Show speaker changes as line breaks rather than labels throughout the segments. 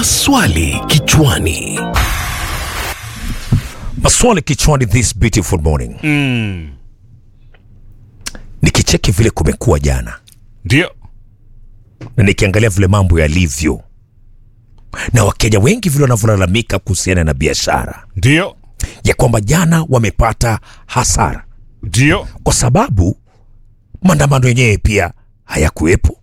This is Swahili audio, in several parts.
Maswali kichwani.
Maswali kichwani this beautiful morning.
Mm.
Nikicheki vile kumekuwa jana
Ndio.
na nikiangalia vile mambo yalivyo na Wakenya wengi vile wanavyolalamika kuhusiana na biashara
Ndio.
ya kwamba jana wamepata hasara
Ndio.
kwa sababu maandamano yenyewe pia hayakuwepo,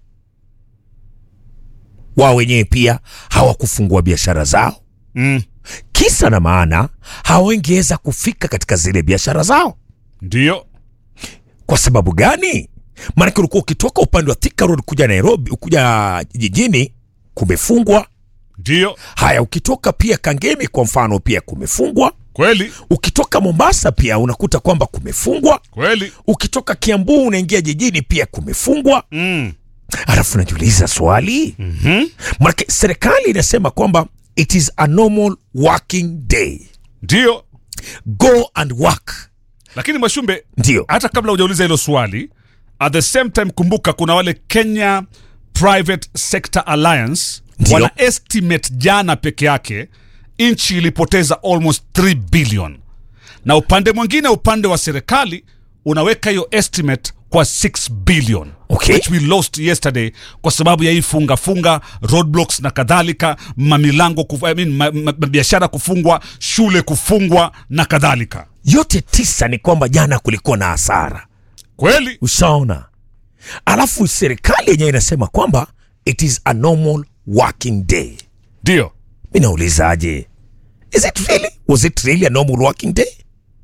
wao wenyewe pia hawakufungua biashara zao,
Mm.
kisa na maana hawangeweza kufika katika zile biashara zao.
Ndio.
Kwa sababu gani? Maanake ulikuwa ukitoka upande wa Thika Road kuja Nairobi, kuja jijini kumefungwa.
Ndio.
Haya, ukitoka pia Kangemi kwa mfano pia kumefungwa.
Kweli.
Ukitoka Mombasa pia unakuta kwamba kumefungwa.
Kweli.
Ukitoka Kiambu unaingia jijini pia kumefungwa.
Mm.
Alafu najiuliza swali
Mhm.
maanake serikali inasema kwamba it is a normal working day,
Ndio.
go and work.
Lakini Mwashumbe,
Ndio
hata kabla hujauliza hilo swali, at the same time kumbuka kuna wale Kenya Private Sector Alliance
Ndio.
wana estimate jana peke yake nchi ilipoteza almost 3 billion, na upande mwingine, upande wa serikali unaweka hiyo estimate kwa 6 billion
Okay.
which we lost yesterday kwa sababu ya hii funga funga roadblocks na kadhalika, mamilango kuf, I mean, ma, ma, biashara kufungwa, shule kufungwa na kadhalika.
yote tisa ni kwamba jana kulikuwa na hasara.
Kweli
Ushaona? Alafu serikali yenyewe inasema kwamba it is a normal working day.
ndio.
Mi naulizaje, is it really, was it really a normal working day?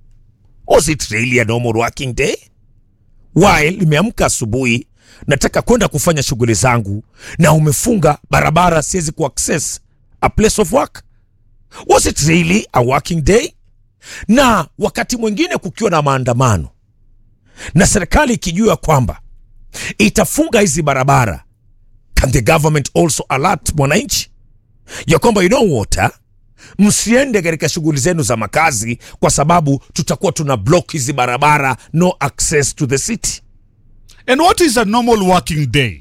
Was it really a normal working day? While nimeamka asubuhi nataka kwenda kufanya shughuli zangu na umefunga barabara, siwezi kuaccess a place of work. Was it really a working day? Na wakati mwingine kukiwa na maandamano na serikali ikijua kwamba itafunga hizi barabara, can the government also alert mwananchi ya kwamba you know what ah? msiende katika shughuli zenu za makazi kwa sababu tutakuwa tuna block hizi barabara, no access to the city.
And what is a normal working day?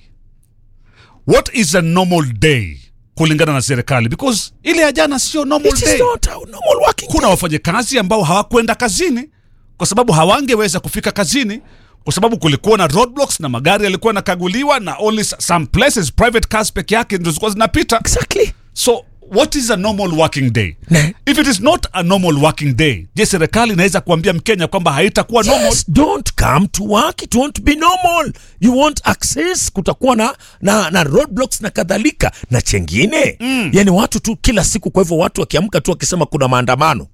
What is a normal day kulingana na serikali? Because ile ya jana sio normal
It is
day.
not a normal working
Kuna wafanyakazi ambao hawakwenda kazini kwa sababu hawangeweza kufika kazini kwa sababu kulikuwa na roadblocks na magari yalikuwa yanakaguliwa na only s- some places private cars peke yake ndio zilikuwa zinapita.
Exactly.
So what is a normal working day?
Ne-
If it is not a normal working day, je, serikali inaweza kuambia Mkenya kwamba haitakuwa normal?
Yes, don't come to work, it won't be normal. You want access, kutakuwa na, na, na roadblocks na kadhalika na chengine mm. Yani watu tu kila siku. Kwa hivyo watu wakiamka tu wakisema kuna maandamano,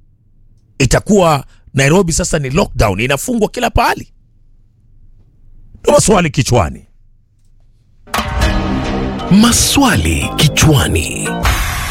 itakuwa Nairobi sasa ni lockdown, inafungwa kila pahali. Ndo maswali kichwani.
Maswali kichwani.